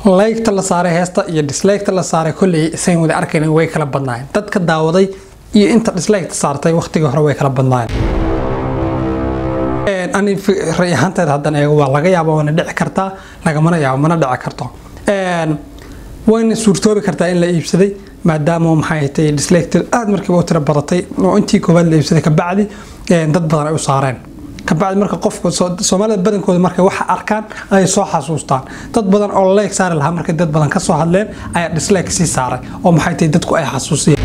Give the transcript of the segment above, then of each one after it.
laygta la saaray heesta iyo disliketa la saaray kolley isayn wada arkayna way kala badnaayeen dadka daawaday iyo inta dislikeeta saartay waqtigii hore way kala badnaayeen ani ray ahaanteed haddan eego waa laga yaaba waana dhici kartaa lagamana yaabo mana dhici karto wayna suurtoobi kartaa in la iibsaday maadaama maxay tahay dislike aad markiiba u tira badatay oo intii koowaad la iibsaday kabacdi dad badan ay u saareen kabacdi marka qofka soomaalida badankooda markay waxa arkaan ay soo xasuustaan dad badan oo like saari lahaa markay dad badan ka soo hadleen ayaa dislike sii saaray oo maxay tahay dadku ay xasuusiyeen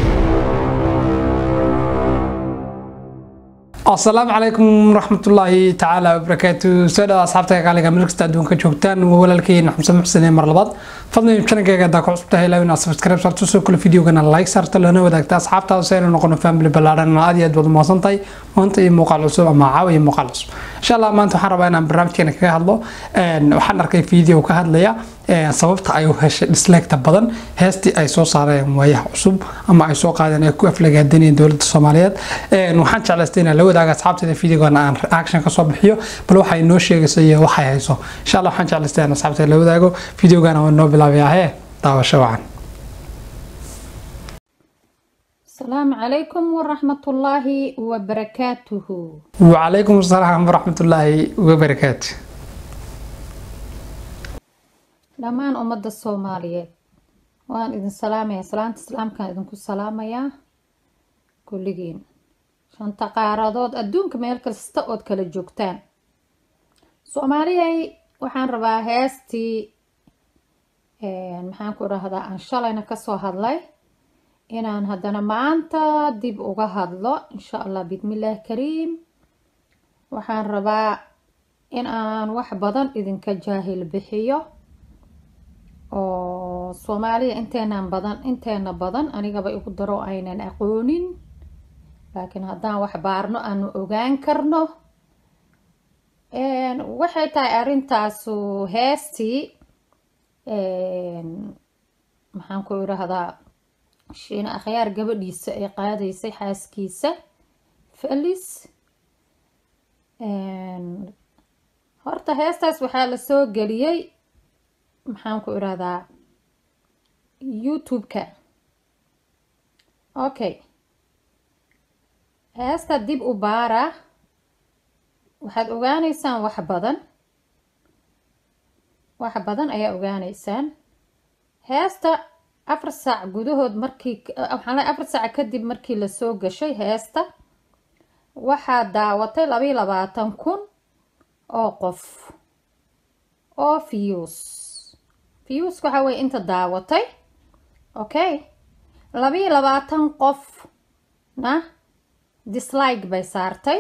asalaamu calaykum waraxmatullaahi tacaala wabarakaatu soo dhawa asxaabta qaaliga meel kasta adduunka joogtaan waa walaalkeyna xamse muxsene mar labaad fadlan channelkayga haddaa ku cusubtahay ilaa inaad subscribe saarto soo kale videogana like saarto lana wadaagta asxaabtaada si aynu noqono family ballaaran aad iyo aad baad umahadsan tahay maanta iyo muuqaal cusub ama caawa iyo muuqaal cusub insha allah maanta waxaan rabaa inaan barnaamijkeena kaga hadlo waxaan arkay video ka hadlaya sababta ay u heshay disliketa badan heestii ay soo saareen waayaha cusub ama ay soo qaadeen ay ku aflagaadanayeen dowladda soomaaliyeed waxaan jeclaystay inaan la wadaaga asxaabteeda videogana aan reaction kasoo bixiyo bal waxay noo sheegayso iyo waxay hayso insha allah waxaan jeclaystay inaan asxaabteeda la wadaago videogana waa noo bilaabayahe daawasho wacan السلام عليكم ورحمة الله وبركاته وعليكم السلام ورحمة الله وبركاته dhammaan ummadda soomaaliyeed waan idin salaamayaa salaanta islaamkaan idinku salaamayaa kulligiin shanta qaaradood adduunka meel kasta ood kala joogtaan soomaaliyay waxaan rabaa heestii maxaan ku dhahdaa aan shalayna kasoo hadlay inaan haddana maanta dib uga hadlo insha allah bismillaah kariim waxaan rabaa in aan wax badan idinka jaahil bixiyo oo soomaaliya inteenan badan inteena badan anigaba igu daro aynan aqoonin laakiin haddaan wax baarno aanu ogaan karno waxay tahay arrintaasu heestii maxaan ku idhaahdaa shiina akhyaar gabadhiisa ay qaadaysay xaaskiisa felis horta heestaas waxaa la soo geliyey maxaan ku idhahdaa youtube-ka okay heesta dib u baara waxaad ogaaneysaan wax badan wax badan ayaa ogaaneysaan heesta afar saac gudahood markii waxaan lehay afar saac kadib markii lasoo gashay heesta waxaa daawatay labayo labaatan kun oo qof oo views views waxaa weye inta daawatay okay labayo labaatan qofna dislike bay saartay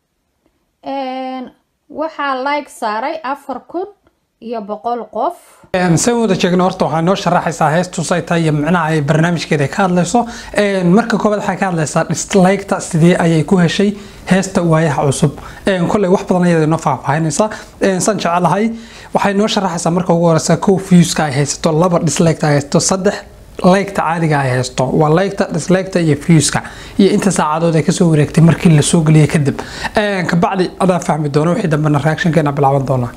waxaa like saaray afar kun iyo boqol qof san wada jeegno horta waxaa noo sharaxaysaa heestus ay tahay iyo micnaha ay barnaamijkeeda ay ka hadlayso marka koobaad waxay ka hadlaysaa disliketa sidee ayay ku heshay heesta waayaha cusub kolley wax badan ayada noo faahfaahinaysaa san jecelahay waxay noo sharaxaysaa marka ugu horeysa kow viewska ay haysato laba disliketa ay haysato saddex liketa caadiga ay haysto waa liketa disliketa iyo viewska iyo inta saacadood ay kasoo wareegtay markii lasoo geliyay kadib kabacdi adaa fahmi doona wixii dambena reactionkeena bilaaban doonaa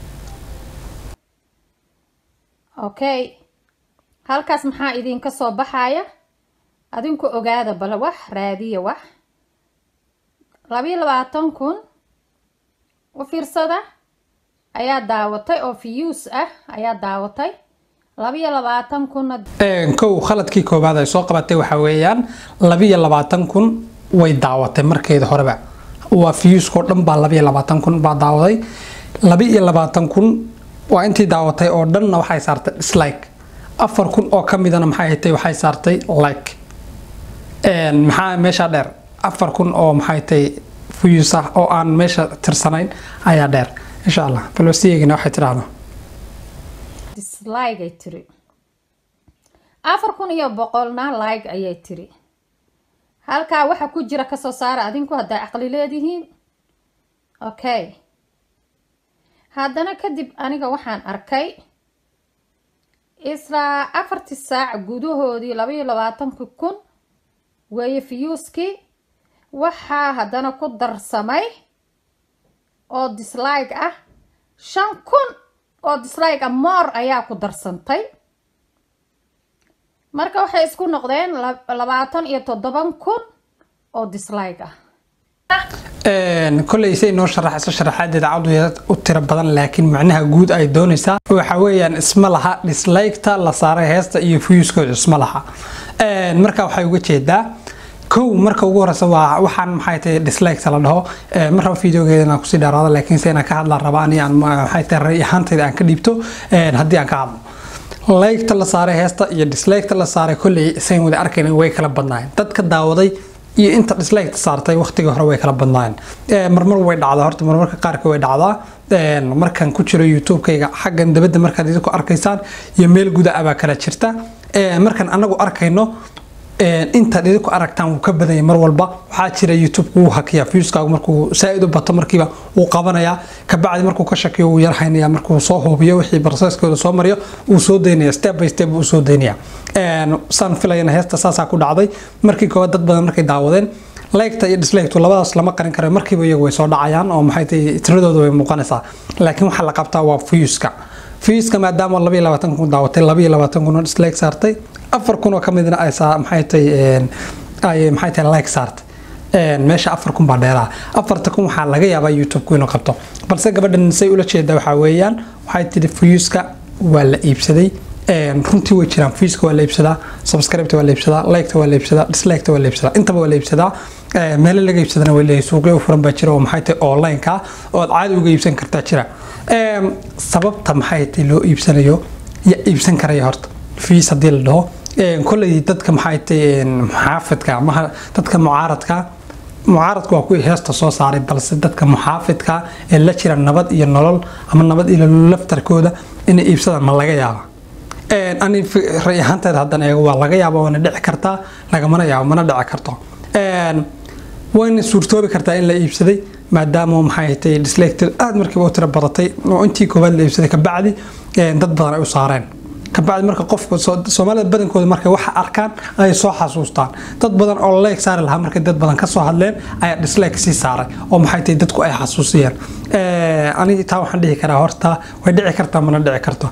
okay halkaas maxaa idinka soo baxaya adinku ogaada bal wax raadiya wax labayo labaatan kun u fiirsada ayaa daawatay oo views ah ayaa daawatay labayo labaatan kunna kow khaladkii koowaad ay soo qabatay waxaa weeyaan labiyo labaatan kun way daawatay markeeda horeba waa viewskao dhan baa labiyo labaatan kun baa daawaday labiiyo labaatan kun waa intii daawatay oo dhanna waxay saartay dislike afar kun oo ka midana maxay hatay waxay saartay like maxaa meesha dheer afar kun oo maxay tay views ah oo aan meesha tirsanayn ayaa dheer insha allah balwasiyeegina waxay tidhaahdo dislike ay tiri afar kun iyo boqolna like ayay tiri halkaa waxa ku jira kasoo saara adinku haddaa caqli leedihiin okay haddana kadib aniga waxaan arkay islaa afartii saac gudahoodii labaiyo labaatanki kun weeye viewskii waxaa haddana ku darsamay oo dislike ah shan kun oo dislike a more ayaa ku darsantay marka waxay isku noqdeen labaatan iyo toddoban kun oo dislike ah koley say noo sharax isla sharaxaadeeda cadu u tiro badan laakiin macnaha guud ay doonaysaa waxa weeyaan isma laha dislike-ta la saaray heesta iyo fuyuskooda isma laha marka waxay uga jeedaa kow marka ugu horeysa waa waxaan maxay tahay dislike la dhaho mar raba videogeeda inaan kusii dheeraado laakiin se inaan ka hadlaan rabaa ani aan maxay tahay ray ahaantayda aan ka dhiibto haddii aan ka hadlo like-ta la saaray heesta iyo dislike-ta la saaray kolley isayn wada arkayna way kala badnaayeen dadka daawaday iyo inta dislike saartay waqtigii hore way kala badnaayeen marmar way dhacdaa horta marmarka qaarka way dhacdaa markaan ku jiro youtube-kayga xaggan dabadda markaad idinku arkaysaan iyo meel guda abaa kala jirta markaan anagu arkayno intaad idinku aragtaan wuu ka badanya mar walba waxaa jira youtube wuu hakiyaa viewskaagu markuu saa-id u bato markiiba wuu qabanayaa kabacdi markuu ka shakiyo wuu yarhaynaya markuu soo hubiyo wixii barseskooda soo mariyo wuu soo daynaya step by step wuu soo daynaya saan filayana heesta saasaa ku dhacday markii koowaad dad badan markay daawadeen liketa iyo disliketu labadaas lama qarin karo markiiba iyagu way soo dhacayaan oo maxay tahay tiradooda way muuqanaysaa laakiin waxaa la qabtaa waa viewska viewska maadaama labayo labaatan kun daawatay labayo labaatan kun oo dislike saartay afar kun oo ka midna ay saa maxay tahay ay maxay tahay like saartay meesha afar kun baa dheeraha afarta kun waxaa laga yaabaa youtube-ku inuu qabto balse gabadhan say ula jeeda waxaa weeyaan waxay tidhi viewska waa la iibsaday runtii way jiraan viewska waa la iibsadaa subscribe-ta waa la iibsadaa like-ta waa la iibsadaa dislike-ta waa la iibsadaa intaba waa la iibsadaa meelo laga iibsadana way leeyahay suuqyo u furan baa jira oo maxay tahay online-ka oo aad caadi uga iibsan kartaa jira sababta maxay tahay loo iibsanayo ya iibsan karaya horta fees haddii la dhaho kolley dadka maxay tahay muxaafidka ama dadka mucaaradka mucaaradku waa kuwii heesta soo saaray balse dadka muxaafidka ee la jira nabad iyo nolol ama nabad iyo laftarkooda inay iibsadaan ma laga yaaba ani ray ahaanteeda haddana eego waa laga yaaba waana dhici kartaa lagamana yaabo mana dhici karto wayna suurtoobi kartaa in la iibsaday maadaama maxay tahay disliketed aada markiiba u tiro badatay oo intii koowaad la iibsaday kabacdi dad badan ay u saareen kabacdi marka qofka soomaalida badankooda markay waxa arkaan ay soo xasuustaan dad badan oo like saari lahaa markay dad badan kasoo hadleen ayaa dislike sii saaray oo maxay tahay dadku ay xasuusiyeen aniga taa waxaan dhihi karaa horta way dhici kartaa mana dhici karto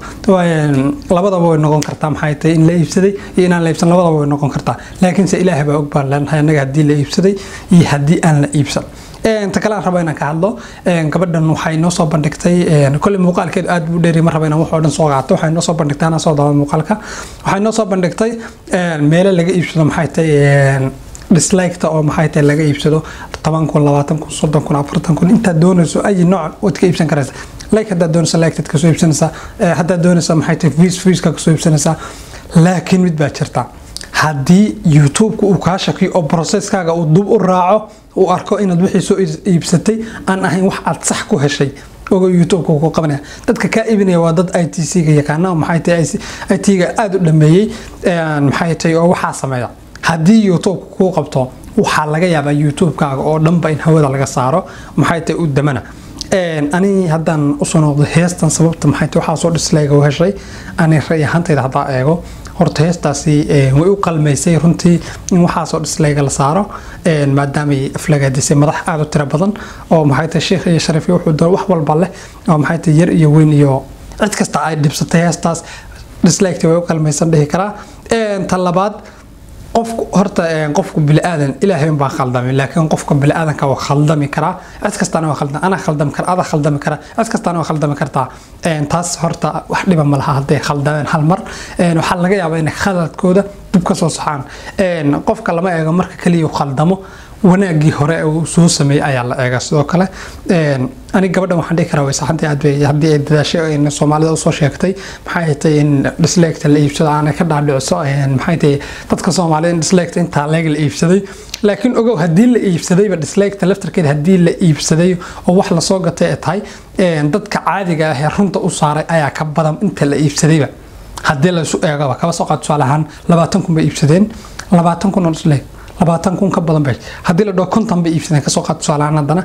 labadaba way noqon kartaa maxay tahay in la iibsaday iyo inaan la iibsan labadaba way noqon kartaa laakiinse ilaahay baa og baan leenahay annaga haddii la iibsaday iyo haddii aan la iibsan ta kale aan raba inaan ka hadlo gabadhan waxay noo soo bandhigtay kolley muuqaalkeedu aad buu dheeri ma raba inaan wax oo dhan soo qaato waxay noo soo bandhigtay anaa soo daawada muuqaalka waxay noo soo bandhigtay meelo laga iibsado maxay tahay dislike-ta oo maxay tahay laga iibsado toban kun labaatan kun soddon kun afartan kun intaad doonayso ay nooc waad ka iibsan karaysa like haddaad doonayso like-tad kasoo iibsanaysaa haddaad doonayso maxay tahay viis viiska kasoo iibsanaysaa laakiin mid baa jirta haddii youtube-ka uu kaa shakiyo oo processkaaga uu dub u raaco uu arko inaad wixii soo iibsatay aan ahayn wax aad sax ku heshay ogo youtube-ka ku qabanaya dadka kaa iibinaya waa dad i t c-ga yaqaana maxay tahay i t-ga aada u dhameeyey maxay tahay oo waxaa sameeya haddii youtube-ka kuu qabto waxaa laga yaabaa youtube-kaaga oo dhanba in hawada laga saaro maxay tahay u damana ani haddaan usoo noqdo heestan sababta maxay tahay waxaa soo dislike u heshay ani ray ahaantayda haddaa eego horta heestaasi way u qalmaysay runtii in waxaasoo disleyga la saaro maadaamay aflagaadisay madax aada u tiro badan oo maxay tahay sheekh iyo shariif wuxuu doon wax walba leh oo maxay tahay yar iyo weyn iyo cid kasta ay dhibsatay heestaas dislekta way u qalmaysan dhihi karaa ta labaad qofku horta qofku bili-aadan ilaahay baa khaldamay laakiin qofka bili-aadanka waa khaldami karaa cid kastaana waa khaldam anaa khaldami kara adaa khaldami kara cid kastaana waa khaldami kartaa taas horta wax dhiba ma laha hadday khaldameen hal mar waxaa laga yaabaa inay khaladkooda dib ka soo saxaan qofka lama eego marka kaliya khaldamo wanaagii hore uu soo sameeyey ayaa la eega sidoo kale aniga gabadhan waxaan dhihi karaa waysaxantii aad bay haddii ay dadaashay soomaalida usoo sheegtay maxay tahay in dislekta la iibsado aanay ka dhaadhicso maxay tahay dadka soomaalida in dislekta intaa leeg la iibsaday laakiin ogow haddii la iibsadayba dislekta laftarkeeda haddii la iibsaday oo wax lasoo gatay ay tahay dadka caadiga ah ee runta u saaray ayaa ka badan inta la iibsadayba haddii laysu eegaba kaba soo qaad tusaale ahaan labaatan kun bay iibsadeen labaatan kun oo dislek labaatan kun ka badan bay haddii la dhaho konton bay iibsadeen kasoo qaad tusaalehaan haddana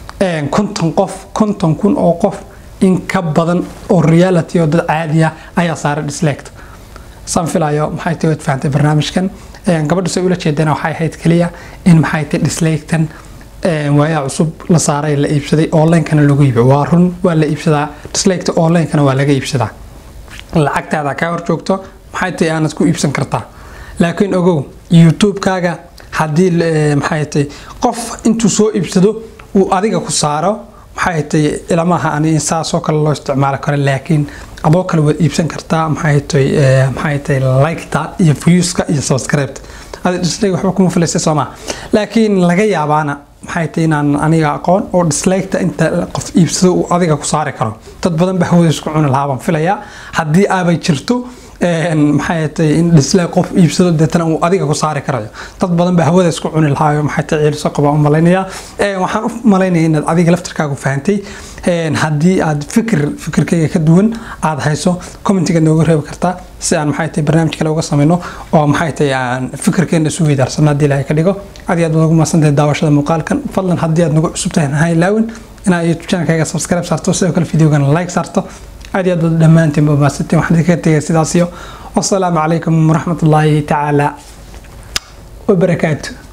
konton qof konton kun oo qof in ka badan oo reality oo dad caadi ah ayaa saaray dislect saan filayo maxay tahay waad fahantay barnaamijkan gabadhu say ula jeedana waxay ahayd keliya in maxay tahay dislectan waayaa cusub la saaray la iibsaday onlinekana lagu iibiyo waa run waa la iibsadaa disliketa onlinekana waa laga iibsadaa lacagtaada kaa hor joogto maxay tahay aanad ku iibsan kartaa laakiin ogow youtube-kaaga haddii maxay tahay qof intuu soo iibsado uu adiga ku saaro maxay tahay ilamaha ani saasoo kale loo isticmaali karo laakiin adoo kale waad iibsan kartaa maxay tahay maxay tahay liketa iyo viewska iyo subscribeta adi dislike waxba kuma filaysa soo maa laakiin laga yaabaana maxay tahay inaan aniga aqoon oo disliketa inta qof iibsado uu adiga ku saari karo dad badan ba hawada isku cuni lahaa baan filayaa haddii aabay jirto maxay tahay in dislike qof iibsado deetana uu adiga ku saari karayo dad badan baa hawada isku cuni lahaayo maxay tahay ciilso qaba u malaynayaa waxaan u malaynaya inaad adiga laftirkaagu fahantay haddii aad fikir fikirkayga ka duwan aad hayso commentiga nooga reebi kartaa si aan maxay tahay barnaamij kale uga sameyno oo maxay tahay aan fikirkeena isu weydaarsano haddii ilaahay ka dhigo aad iyo aad baad ugu mahadsantahay daawashada muuqaalkan fadlan haddii aad nagu cusub tahay ha ilaawin inaad youtube channelkayga subscribe saarto sidoo kale videogana like saarto aad iyo aad baad dhammaantiin ba mahadsantiin waxaan idinkaga tegay sidaas iyo wasalaamu calaykum waraxmatullaahi tacaala wabarakaatu